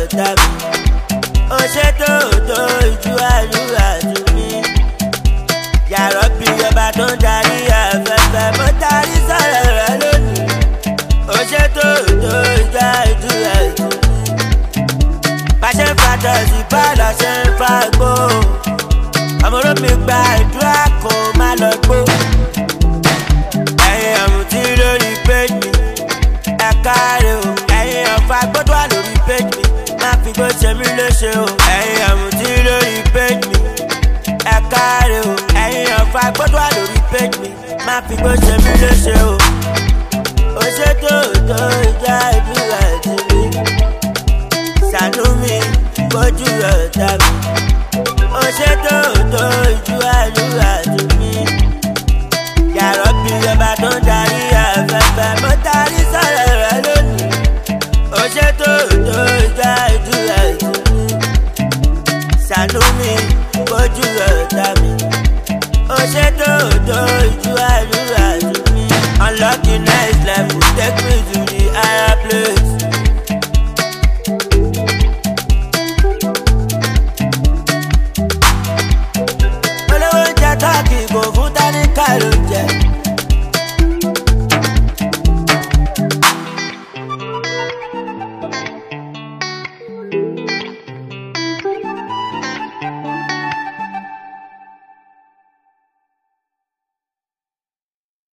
ọ̀tá mi ó ṣe tó tó ìjú àdúrà tún mi yàrá bí ọba tó ń darí afẹ́fẹ́ mo tarí sọ̀rọ̀ rẹ lónìí ó ṣe tó tó ìjú àdúrà tún mi bàṣẹ fàtọ̀sí bọ́ọ̀lù ṣe ń fagbó ọmọdé mi gba ìdúrà kó má lọ gbó ẹ̀yin àmùtí lórí péjì mi ẹ̀ka rẹ̀ o ẹ̀yin ọ̀fà gbọ́dọ̀ wà lórí péjì mi má fi gbó ṣe mí léṣe o ẹ̀yin àmùtí lórí péjì mi ẹ̀ka rẹ̀ o ẹ̀yin ọ̀fà gbọ́dọ̀ wà lórí péjì mi má fi gbó ṣe mí léṣe o ó ṣe tó tó ìjà ìdúrà ti mi ṣàánú mi bójú ọ̀tá mi ó ṣe tó tó ìjú àdúrà ti mi yàrá bí ọba tó ń darí afẹ́fẹ́ mo tarí sọ̀rọ̀ rẹ lónìí ó ṣe tó tó ìjà ìdúrà ìtùnú ṣàánú mi bójú ọ̀tá mi ó ṣe tó tó ìjú àdúrà.